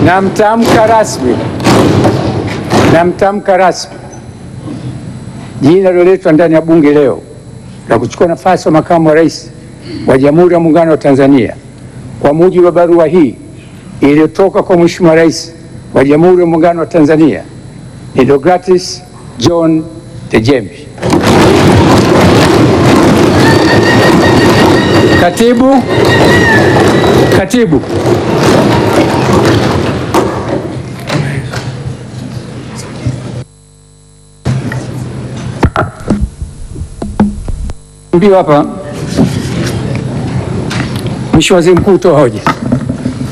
na mtamka rasmi na mtamka rasmi jina liloletwa ndani ya bunge leo la kuchukua nafasi ya makamu wa rais wa Jamhuri ya Muungano wa Tanzania kwa mujibu wa barua hii iliyotoka kwa Mheshimiwa Rais wa Jamhuri ya Muungano wa Tanzania ni Deogratis John Dejembi. Katibu, katibu mbio hapa, Mheshimiwa Waziri Mkuu, toa hoja.